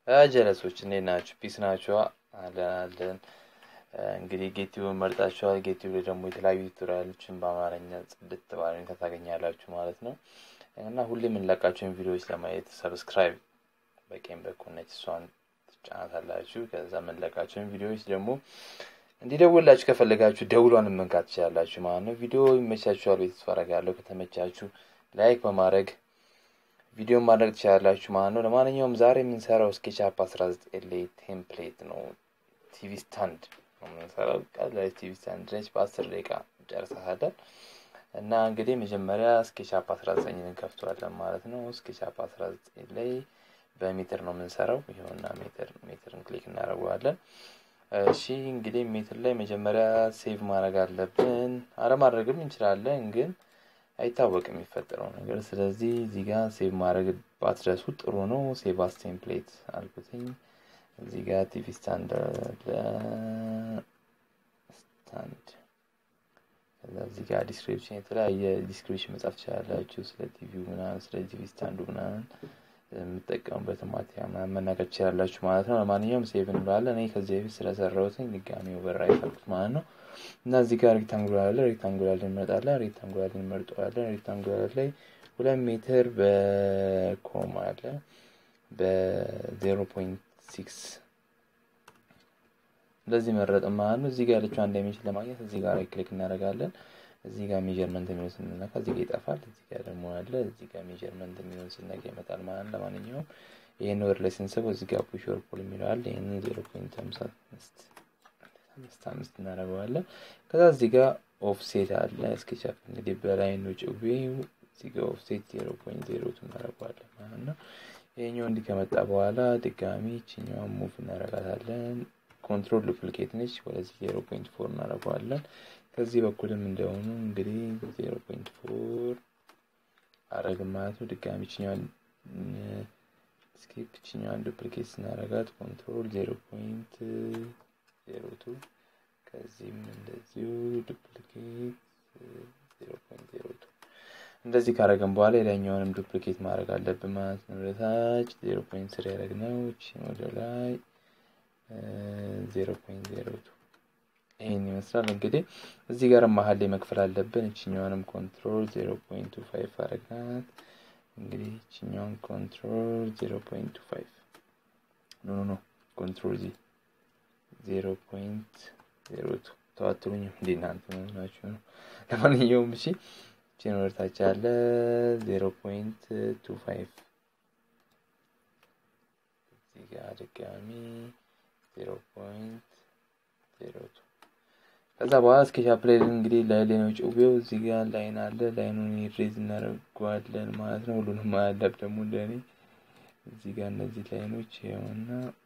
ጀለሶች እንዴት ናችሁ? ፒስ ናችኋ? አለን አለን። እንግዲህ ጌቲውን መርጣችኋል። ጌቲው ላይ ደግሞ የተለያዩ ቱቶሪያሎችን በአማርኛ ጽድት ባለኝ ታገኛላችሁ ማለት ነው እና ሁሌ የምንለቃቸውን ቪዲዮዎች ለማየት ሰብስክራይብ በቀኝ በኩል ነች፣ እሷን ትጫናታላችሁ። ከዛ የምንለቃቸውን ቪዲዮዎች ደግሞ እንዲደውላችሁ ከፈለጋችሁ ደውሏን መንካት ትችላላችሁ ማለት ነው። ቪዲዮ ይመቻችኋል ቤት ተስፋ አደርጋለሁ። ከተመቻችሁ ላይክ በማድረግ ቪዲዮን ማድረግ ትችላላችሁ ማለት ነው። ለማንኛውም ዛሬ የምንሰራው ስኬችአፕ አስራ ዘጠኝ ላይ ቴምፕሌት ነው። ቲቪ ስታንድ ነው የምንሰራው። ቀላል ቲቪ ስታንድ ነች። በአስር ደቂቃ ጨርሰሃለን እና እንግዲህ መጀመሪያ ስኬችአፕ አስራ ዘጠኝን እንከፍተዋለን ማለት ነው። ስኬችአፕ አስራ ዘጠኝ ላይ በሜትር ነው የምንሰራው። ይኸውና ሜትር ሜትርን ክሊክ እናደርገዋለን። እሺ እንግዲህ ሜትር ላይ መጀመሪያ ሴቭ ማድረግ አለብን። አለማድረግም እንችላለን ግን አይታወቅም የሚፈጠረው ነገር። ስለዚህ እዚህ ጋር ሴቭ ማድረግ ባትረሱ ጥሩ ነው። ሴቭ አስ ቴምፕሌት አልኩትኝ። እዚህ ጋር ቲቪ ስታንድ ስታንድ ከዛ እዚህ ጋር ዲስክሪፕሽን የተለያየ ዲስክሪፕሽን መጻፍ ትችላላችሁ። ስለ ቲቪው ምናምን፣ ስለ ቲቪ ስታንዱ ምናምን የምጠቀሙበት ማቴሪያል ምናምን መናገር ትችላላችሁ ማለት ነው። ለማንኛውም ሴቭ እንላለን። እኔ ከዚህ በፊት ስለሰራሁትኝ ድጋሚ ኦቨር አይፈልኩት ማለት ነው። እና እዚህ ጋር ሬክታንጉላር አለ። ሬክታንጉላር ላይ እንመርጣለን። ሬክታንጉላር ላይ እንመርጠዋለን። ሬክታንጉላር ላይ ሁለት ሜትር በኮማ አለ በዜሮ ፖይንት ሲክስ እንደዚህ መረጥ ማለት ነው። እዚህ ጋር ያለችው አንድ ዳይሜንሽን ለማግኘት እዚህ ጋር ክሊክ እናደርጋለን። እዚህ ጋር ሜጀርመንት የሚሆን ስንነካ እዚህ ጋር ይጠፋል። እዚህ ጋር ደግሞ አለ። እዚህ ጋር ሜጀርመንት የሚሆን ስነጋ ይመጣል ማለት ነው። ለማንኛውም ይህን ወር ላይ ስንስበው እዚህ ጋር ፑሽ ኦር ፑል የሚለው አለ። ይህንን ዜሮ ፖይንት አምሳ አምስት አምስት አምስት እናደርገዋለን። ከዛ እዚህ ጋር ኦፍሴት አለ። ስኬችአፕ እንግዲህ በላይ ነው ጭዌው። እዚህ ጋር ኦፍሴት ዜሮ ፖይንት ዜሮ ቱ እናደርገዋለን ማለት ነው። ይሄኛው እንዲህ ከመጣ በኋላ ድጋሚ ይችኛዋን ሙቭ እናደርጋታለን። ኮንትሮል ዱፕሊኬት ነች። ወደዚህ ዜሮ ፖይንት ፎር እናደርገዋለን። ከዚህ በኩልም እንደሆኑ እንግዲህ ዜሮ ፖይንት ፎር አረግን ማለት ነው። ድጋሚ ይችኛዋን ስኬፕ ይችኛዋን ዱፕሊኬት ስናደርጋት ኮንትሮል ዜሮ ፖይንት ዜሮ ቱ ከዚህም እንደዚሁ ዱፕሊኬት ዜሮ ፖይንት ዜሮ ቱ እንደዚህ ካረገን በኋላ የላኛውንም ዱፕሊኬት ማድረግ አለብን ማለት ነው። ወደታች ዜሮ ፖይንት ስር ያደረግነው እችን ወደ ላይ ዜሮ ፖይንት ዜሮ ቱ ይህን ይመስላል። እንግዲህ እዚህ ጋር መሀል ላይ መክፈል አለብን። እችኛዋንም ኮንትሮል ዜሮ ፖይንት ቱ ፋይቭ አረግናት። እንግዲህ እችኛውን ኮንትሮል ዜሮ ፖይንት ቱ ፋይቭ ኖ ኖ ኖ ኮንትሮል ዚ ዜሮ ፖይንት ዜሮ ቱ ተዋትሩኝ እንዴ እናንተ ናችሁ ነው። ለማንኛውም እሺ ችን ወደታች ያለ ዜሮ ፖይንት ቱ ፋይቭ እዚህ ጋር ድጋሚ ዜሮ ፖይንት ዜሮ ቱ ከዛ በኋላ ስኬችአፕ ላይ እንግዲህ ላይ ላይ ነው ጭዌው። እዚህ ጋር ላይን አለ። ላይኑን ሬዝ እናደርገዋለን ማለት ነው። ሁሉንም አያለብ ደግሞ እንደኔ እዚህ ጋር እነዚህ ላይኖች ይኸውና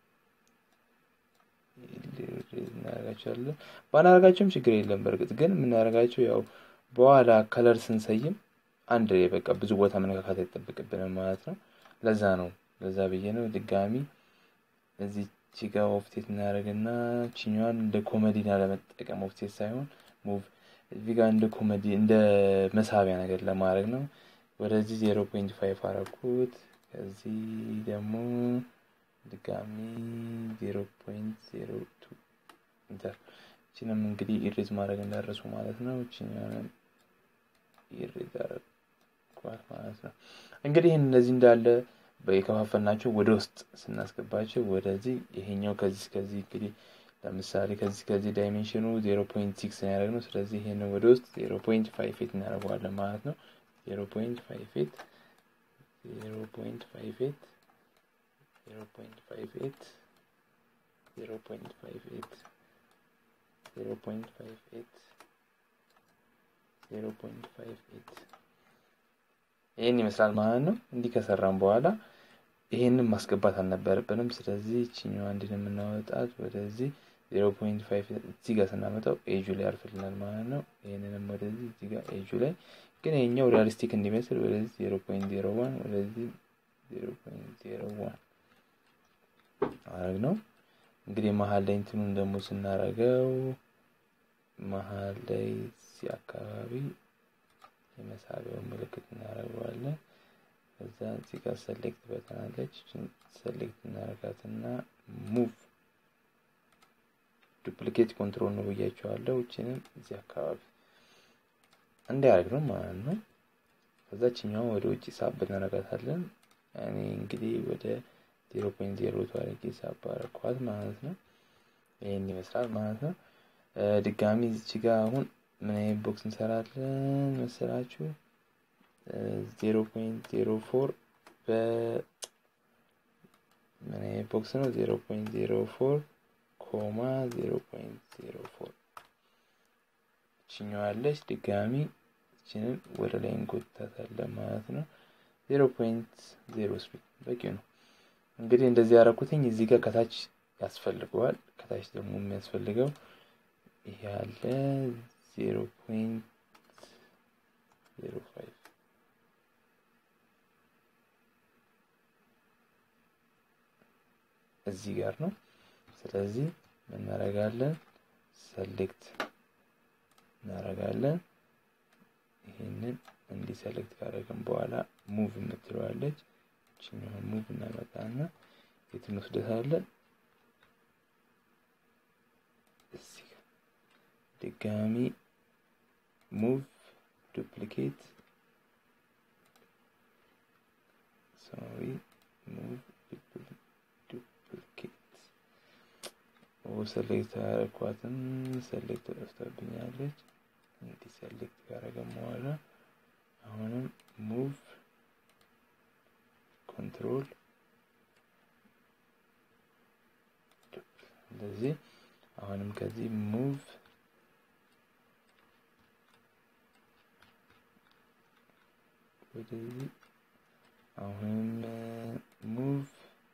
እናደርጋቸዋለን። ባናደርጋቸውም ችግር የለም። በእርግጥ ግን የምናደርጋቸው ያው በኋላ ከለር ስንሰይም አንድ ላይ በቃ ብዙ ቦታ መነካካት አይጠበቅብንም ማለት ነው። ለዛ ነው ለዛ ብዬ ነው ድጋሚ እዚህ ቺጋ ኦፍሴት እናደርግና ችኛዋን እንደ ኮሜዲና ለመጠቀም ኦፍሴት ሳይሆን ሙቭ እዚህ ጋር እንደ ኮሜዲ እንደ መሳቢያ ነገር ለማድረግ ነው። ወደዚህ ዜሮ ፖይንት ፋይቭ አረኩት። ከዚህ ደግሞ ድጋሚ ዜሮ ፖይንት ዜሮ ቱ ኢንተር ችንም እንግዲህ ኢሬዝ ማድረግ እንዳረሱ ማለት ነው። ችኛንም ኢሬዝ አረጓት ማለት ነው። እንግዲህ እነዚህ እንዳለ የከፋፈልናቸው ወደ ውስጥ ስናስገባቸው ወደዚህ ይሄኛው ከዚህ ከዚህ እንግዲህ ለምሳሌ ከዚህ ከዚህ ዳይሜንሽኑ ዜሮ ፖይንት ሲክስ ያደረግ ነው። ስለዚህ ይሄን ወደ ውስጥ ዜሮ ፖይንት ፋይቭ ኤት እናደርገዋለን ማለት ነው። ዜሮ ፖይንት ፋይቭ ኤት ዜሮ ፖይንት ፋይቭ ኤት ዜሮ ፖይንት ፋይቭ ኤት ዜሮ ፖይንት ፋይቭ ኤት ዜሮ ፖይንት ፋይቭ ኤት ዜሮ ፖይንት ፋይቭ ኤት ይህን ይመስላል ማለት ነው። እንዲህ ከሰራም በኋላ ይሄንን ማስገባት አልነበረብንም። ስለዚህ ይችኛዋ እንዲህ የምናወጣት ወደዚህ ዜሮ ፖይንት ፋይቭ እዚህ ጋር ስናመጣው ኤጁ ላይ ያርፍልናል ማለት ነው። ይህንንም ወደዚህ እዚህ ጋር ኤጁ ላይ ግን ይሄኛው ሪያሊስቲክ እንዲመስል ወደዚህ ዜሮ ፖይንት ዜሮ ዋን ወደዚህ ዜሮ ፖይንት ዜሮ ዋን አረግ ነው። እንግዲህ መሀል ላይ እንትኑን ደግሞ ስናረገው መሀል ላይ እዚህ አካባቢ የመሳቢያው ምልክት እናደርገዋለን። ከዛ እዚህ ጋር ሰሌክት በተናለች ሰሌክት እናደርጋትና ሙቭ ዱፕሊኬት ኮንትሮል ነው ብያቸዋለሁ። እችንም እዚህ አካባቢ እንዲያደርግ ነው ማለት ነው። ከዛችኛው ወደ ውጭ ሳብ እናደርጋታለን። እኔ እንግዲህ ወደ ዜሮ ፖይንት ዜሮ አድርጌ ሳብ አደረኳት ማለት ነው። ይህን ይመስላል ማለት ነው። ድጋሚ እዚች ጋር አሁን ምን አይነት ቦክስ እንሰራለን መሰላችሁ? ዜሮ ፖይንት ዜሮ ፎር በ ምን አይነት ቦክስ ነው? ዜሮ ፖይንት ዜሮ ፎር ኮማ ዜሮ ፖይንት ዜሮ ፎር ችኛዋለች። ድጋሚ እችንን ወደ ላይ እንጎታታለን ማለት ነው። ዜሮ ፖይንት ዜሮ ስሪ በቂ ነው። እንግዲህ እንደዚህ ያደረኩትኝ እዚህ ጋር ከታች ያስፈልገዋል። ከታች ደግሞ የሚያስፈልገው ይሄ ያለ ዜሮ ፖይንት ዜሮ ፋይቭ እዚህ ጋር ነው። ስለዚህ እናደርጋለን ሰሌክት እናደርጋለን። ይህንን እንዲህ ሰሌክት ካደረግን በኋላ ሙቭ የምትለዋለች እችኛውን ሙቭ እናመጣና የት እንወስደታለን? እዚህ ጋር ድጋሚ ሙቭ ዱፕሊኬት ሶሪ ሙቭ ዱፕሊኬት ሰሌክት ያደረኳትን ሰሌክት ጠፍታብኛለች። እንዲህ ሰሌክት ካደረገን በኋላ አሁንም ሙቭ ኮንትሮል እንደዚህ አሁንም ከዚህ ሙቭ ወደዚህ አሁንም ሙቭ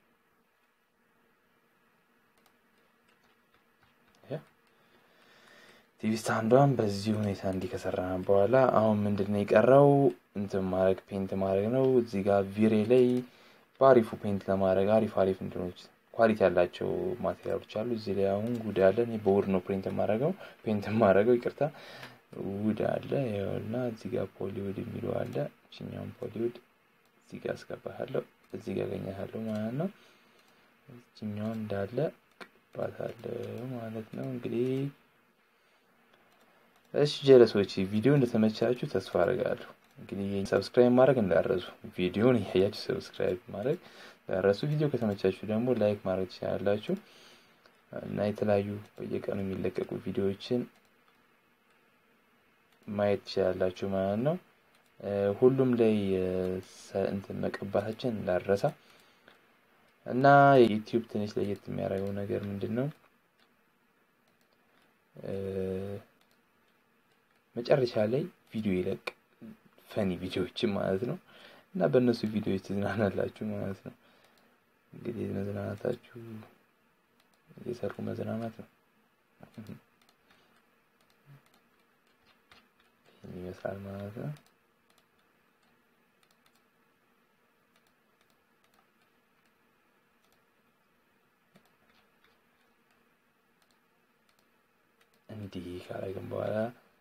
ቲቪ ስታንዷን በዚህ ሁኔታ እንዲህ ከሰራን በኋላ አሁን ምንድን ነው የቀረው? እንትን ማድረግ ፔንት ማድረግ ነው። እዚህ ጋር ቪሬ ላይ በአሪፉ ፔንት ለማድረግ አሪፍ አሪፍ እንትኖች ኳሊቲ ያላቸው ማቴሪያሎች አሉ። እዚህ ላይ አሁን ውድ አለ። እኔ በውድ ነው ፕሪንት የማደርገው ፔንት የማደርገው ይቅርታ፣ ውድ አለ እና እዚህ ጋር ፖሊውድ የሚለው አለ። እችኛውን ፖሊውድ እዚህ ጋር አስገባታለሁ፣ እዚህ ጋር አገኛታለሁ ማለት ነው። እችኛውን እንዳለ ቅባታለሁ ማለት ነው እንግዲህ እሺ ጀለሶች ቪዲዮ እንደተመቻችሁ ተስፋ አድርጋለሁ። እንግዲህ ሰብስክራይብ ማድረግ እንዳረሱ ቪዲዮን እያያችሁ ሰብስክራይብ ማድረግ እንዳረሱ። ቪዲዮ ከተመቻችሁ ደግሞ ላይክ ማድረግ ትችላላችሁ እና የተለያዩ በየቀኑ የሚለቀቁ ቪዲዮዎችን ማየት ትችላላችሁ ማለት ነው። ሁሉም ላይ እንትን መቀባታችን እንዳረሳ እና የዩቲዩብ ትንሽ ለየት የሚያደርገው ነገር ምንድን ነው? መጨረሻ ላይ ቪዲዮ ይለቅ ፈኒ ቪዲዮዎችን ማለት ነው እና በእነሱ ቪዲዮዎች ትዝናናላችሁ ማለት ነው። እንግዲህ መዝናናታችሁ እየሰሩ መዝናናት ነው። ይህን ይመስላል ማለት ነው። እንዲህ ካረግን በኋላ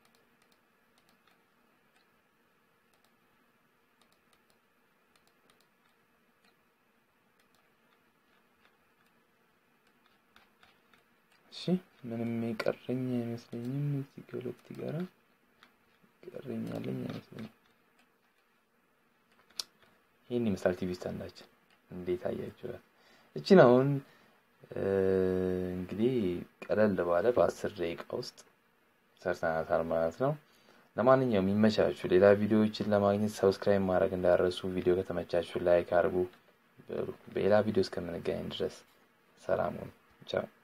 እሺ ምንም የቀረኝ አይመስለኝም። እዚህ ከሁለት ጋራ ቀረኝ ያለኝ አይመስለኝም። ይህን ይመስላል ቲቪ ስታንዳችን። እንዴት አያችኋል? እችን አሁን እንግዲህ ቀለል ባለ በአስር ደቂቃ ውስጥ ሰርተናታል ማለት ነው። ለማንኛውም የሚመቻችሁ ሌላ ቪዲዮዎችን ለማግኘት ሰብስክራይብ ማድረግ እንዳረሱ፣ ቪዲዮ ከተመቻችሁ ላይክ አድርጉ። በሌላ ቪዲዮ እስከምንገናኝ ድረስ ሰላም ሁኑ። ቻው